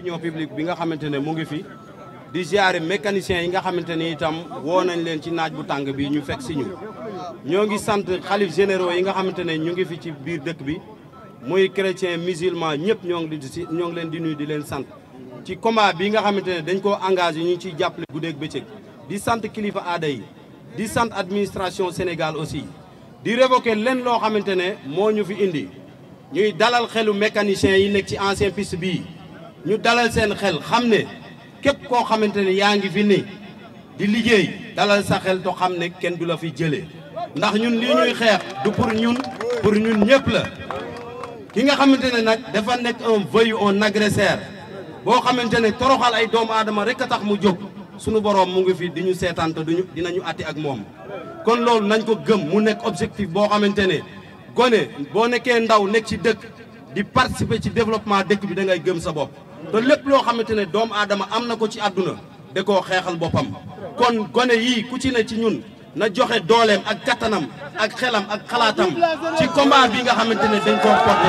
opinion publique bi nga xamante ne mu ngi fi di ziare mécaniciens yi nga xamante ni itam woo nañ leen ci naaj bu tàng bi ñu fekk si ñu ñoo ngi sant xalif généraux yi nga xamante ne ñu ngi fi ci biir dëkk bi muy chrétien musulman ñëpp ñoo ngi di ñoo ngi leen di nuyu di leen sant ci combat bi nga xamante ne dañ koo engagé ñu ngi ciy jàppale guddeeg bëccëg di sant kilifa aada yi di sant administration Sénégal aussi di révoquer leen loo xamante ne moo ñu fi indi ñuy dalal xelu mécaniciens yi nekk ci ancien piste bii ñu dalal seen xel xam ne képp koo xamante ne yaa ngi fi ni di liggéey dalal sa xel to xam ne kenn du la fi jëlee ndax ñun lii ñuy xeex du pour ñun pour ñun ñëpp la ki nga xamante ne nag dafa nekk un voyou un agresseur boo xamante ne toroxal ay doomu aadama rek a tax mu jóg sunu boroom mu ngi fi di ñu seetaan te duñu dinañu atti ak moom kon loolu nañ ko gëm mu nekk objectif boo xamante ne gone boo nekkee ndaw nekk ci dëkk di participer ci développement dëkk bi da ngay gëm sa bopp te lépp loo xamante ne doomu aadama am na ko ci àdduna da koo xeexal boppam kon gone yii ku ci ne ci ñun na joxe dooleem ak kattanam ak xelam ak xalaatam ci combat bi nga xamante ne dañ koo porté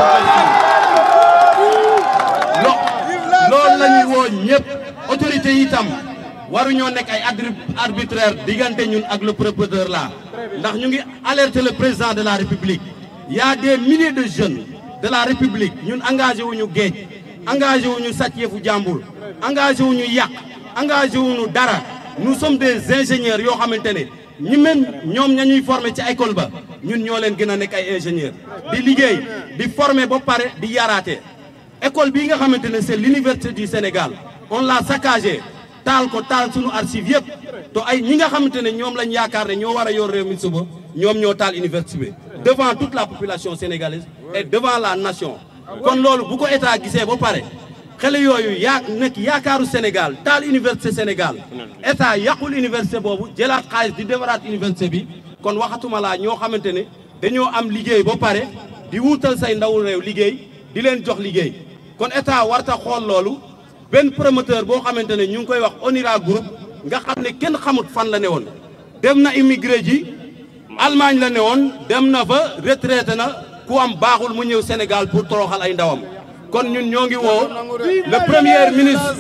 lo loolu la ñuy woo ñëpp autorité yi itam waruñoo nekk ay arbitraire diggante ñun ak le propriétaire là ndax ñu ngi alerter le président de la république y a des milliers de jeunes de la république ñun engagé wuñu géej engagé wuñu sàcc yëfu jàmbur engagé wuñu yàq engagé wuñu dara nous sommes des ingénieurs yoo xamante ne ñi même ñoom ña ñuy former ci école ba ñun ñoo leen gën a nekk ay ingénieurs di liggéey di former ba pare di yaraate école bii nga xamante ne c'est l'université du Sénégal on l'a saccagé taal ko taal sunu archive yëpp to ay ñi nga xamante ne ñoom lañ yaakaar ne ñoo war a yor réew mi suba ñoom ñoo taal université bi devant toute la population sénégalaise et devant la nation kon loolu bu ko état gisee ba pare xale yooyu yaa nekk yaakaaru Sénégal taal université Sénégal état yàqul université boobu jëlaat xaalis di defaraat université bi kon waxatuma laa ñoo xamante ne dañoo am liggéey ba pare di wuutal say ndawu réew liggéey di leen jox liggéey kon état warta xool loolu benn promoteur boo xamante ne ñu ngi koy wax Onira Group nga xam ne kenn xamut fan la ne woon dem na immigré ji Allemagne la ne woon dem na fa retraité na ku am baaxul mu ñëw Sénégal pour toroxal ay ndawam kon ñun ñoo ngi woo le premier ministre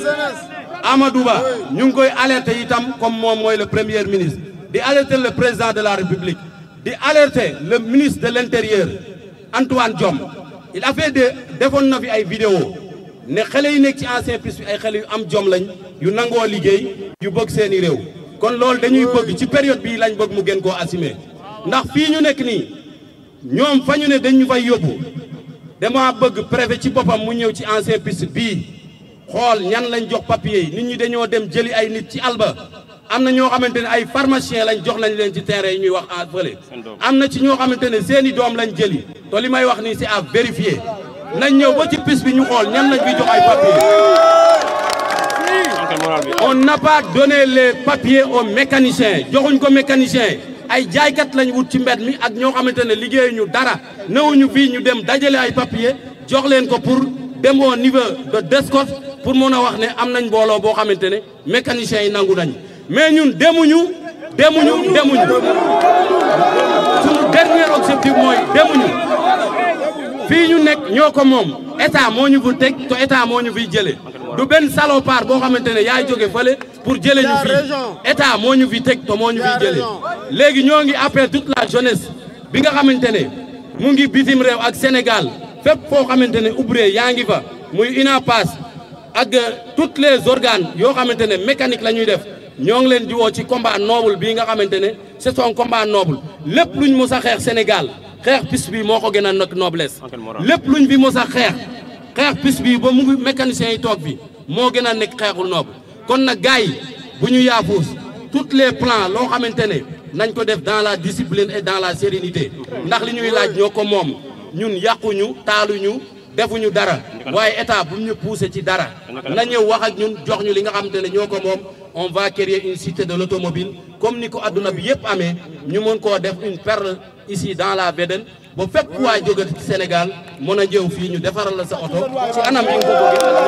Amadou Ba ñu ngi koy alerter itam comme moom mooy le premier ministre di alerter le président de la République di alerter le ministre de l'intérieur Antoine Diome il a fait de defoon na fi ay vidéo ne xale yi nekk ci ancien piste bi ay xale yu am jom lañ yu nangoo liggéey yu bëgg seeni réew kon loolu dañuy bëgg ci période bii lañ bëgg mu gën koo assumer ndax fii ñu nekk nii ñoom fa ñu ne dañ ñu fay yóbbu dama bëgg préfet ci boppam mu ñëw ci ancien piste bii xool ñan lañ jox papier yi nit ñi dañoo dem jëli ay nit ci alba am na ñoo xamante ne ay pharmacien lañ jox lañ leen ci terrain yi ñuy wax en fële am na ci ñoo xamante ne seeni doom lañ jëli te li may wax nii c'est à vérifier nañ ñëw ba ci piste bi ñu xool ñan lañ fi jox ay papier on n'a pas donné les papiers aux mécaniciens joxuñ ko mécanicien ay jaaykat lañ wut ci mbed mi ak ñoo xamante ne liggéeyuñu dara newuñu fii ñu dem dajale ay papier jox leen ko pour dem au niveau de DSCOS pour mën a wax ne am nañ mbooloo boo xamante ne mécaniciens yi nangu nañ mais ñun demuñu demuñu demuñu suñu dernier objectif mooy demuñu fii ñu nekk ñoo ko moom état moo ñu fi teg te état moo ñu fiy jëlee du benn salopard boo xamante ne yaay jóge fële pour jëlee ñu fii état moo ñu fi teg te moo ñu fiy jëlee léegi ñoo ngi appel toute la jeunesse bi nga xamante ne mu ngi bitim réew ak Sénégal fépp foo xamante ne ouvrier yaa ngi fa muy UNAPAS ak toutes les organes yoo xamante ne mécanique la ñuy def ñoo ngi leen di woo ci combat noble bii nga xamante ne c'est un combat noble lépp luñ mos a xeex Sénégal xeex piste bi moo ko gën a nekk noblesse lépp luñ fi mos a xeex xeex piste bi ba mu ngi mécaniciens yi toog fi moo gën a nekk xeexul noble kon nag gars yi bu ñu yaafuus tous les plans loo xamante ne nañ ko def dans la discipline et dans la sérénité ndax li ñuy laaj ñoo ko moom ñun yàquñu taaluñu defuñu dara waaye état bu ñu poussé ci dara na ñëw wax ak ñun jox ñu li nga xamante ne ñoo ko moom on va créer une cité de l'automobile comme ni ko adduna bi yëpp amee ñu mën koo def une perle ici dans la Védène ba fépp ku waay jóge ci Sénégal mën a ñëw fii ñu defaral la sa oto ci anam yi nga ko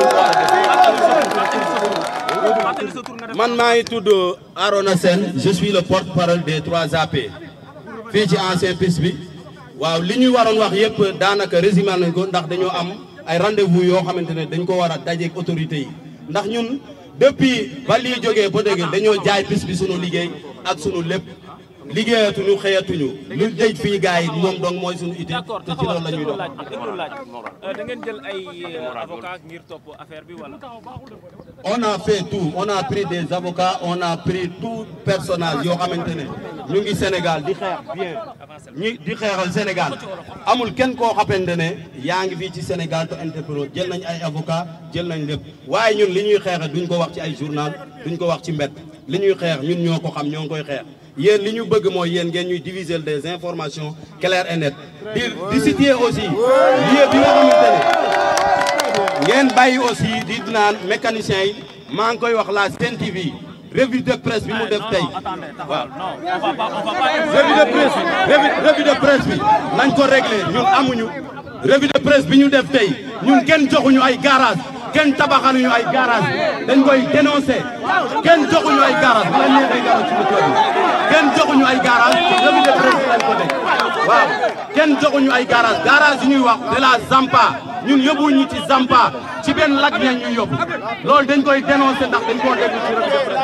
bëggee man maa ngi tudd Arona Sène je suis le porte-parole des 3 AP fii ci ancien piste bi waaw li ñuy waroon wax yëpp daanaka résumé nañ ko ndax dañoo am ay rendez-vous yoo xamante ne dañ ko war a dajeeg autorités yi ndax ñun depuis ba lii jógee ba dégg dañoo jaay bis bi sunu liggéey ak sunu lépp liggéeyatuñu xëyatuñu lu dëj fii gars yi moom donc mooy sunu itti d'accord te ci loolu la ñuy dox. déglu laaj da ngeen jël ay avocat ngir topp affaire bi wala. on a fait tout on a pris des avocats on a pris tout personnel yoo xamante ne ñu ngi Sénégal di xeex bien ñi di xeexal Sénégal amul kenn koo xamante ne yaa ngi fii ci Sénégal te interpellé jël nañ ay avocats jël nañ lépp waaye ñun li ñuy xeexe duñ ko wax ci ay journal duñ ko wax ci mbedd li ñuy xeex ñun ñoo ko xam ñoo ngi koy xeex yéen li ñu bëgg mooy yéen ngeen ñuy diviser des informations claires et nettes di di situer aussi lieu bi nga xamante ne ngeen bàyyi aussi di naan mécaniciens yi maa ngi koy wax la Sen TV revue de presse bi mu def tey waaw revue de presse bi revue de presse bi nañ ko réglé ñun amuñu revue de presse bi ñu def tey ñun kenn joxuñu ay garage kenn tabaxaluñu ay garage dañ koy dénoncé kenn joxuñu ay garage bu la neexee garage ci dëkk bi kenn joxuñu ay garage revue de presse lañ ko teg waaw kenn joxuñu ay garage garage yi ñuy wax de la Zampa ñun yóbbuñu ci Zampa ci benn lag ña ñuy yóbbu loolu dañ koy dénoncé ndax dañ koo déglu ci revue de presse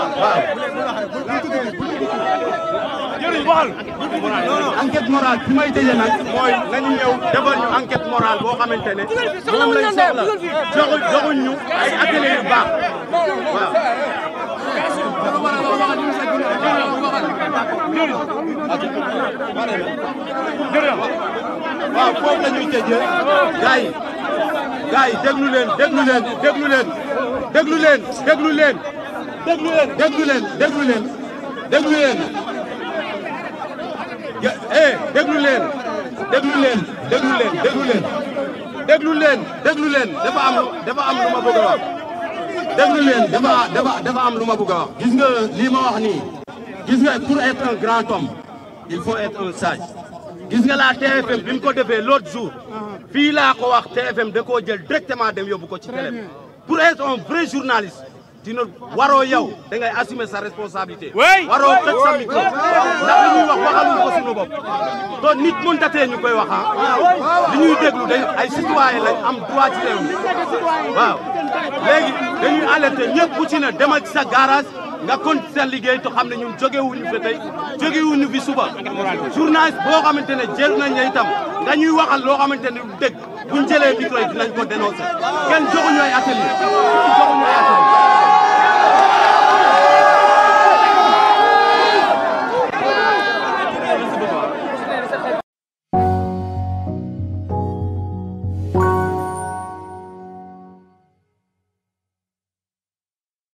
waaw. enquête morale bi may tëjee nag mooy nañu ñëw defal ñu enquête morale boo xamante ne moom lañ soxla joxu joxuñ ñu ay atelier yu baax waaw. waaw foofu la ñuy tëjee gars yi gars yi déglu leen déglu leen déglu leen déglu leen déglu leen déglu leen déglu leen déglu leen déglu leen eh déglu leen déglu leen déglu leen déglu leen déglu leen déglu leen dafa am dafa am lu ma bëgg a wax déglu leen dafa dafa dafa am lu ma bëgg a wax gis nga lii ma wax nii gis nga pour être un grand homme il faut être un sage gis nga la TFM bi mu ko defee l'autre jour fii laa ko wax TFM da koo jël directement dem yóbbu ko ci télé pour être un vrai journaliste dina waroo yow da ngay assumer sa responsabilité. waroo tëj sa micro ndax li ñuy wax waxaluñu ko suñu bopp. to nit mën tatee ñu koy wax ah li ñuy déglu dañ ay citoyen lañ am droit ci réew mi waaw léegi dañuy alerter ñëpp ku ci ne demal ci sa garage nga continuer sa liggéey te xam ne ñun jógewuñu fi tey jógewuñu fi suba journaliste boo xamante ne jël nañ la itam nga ñuy waxal loo xamante ne dëgg buñ jëlee micro yi dinañ ko dénoncer kenn joxuñu ay atelier joxuñu ay atelier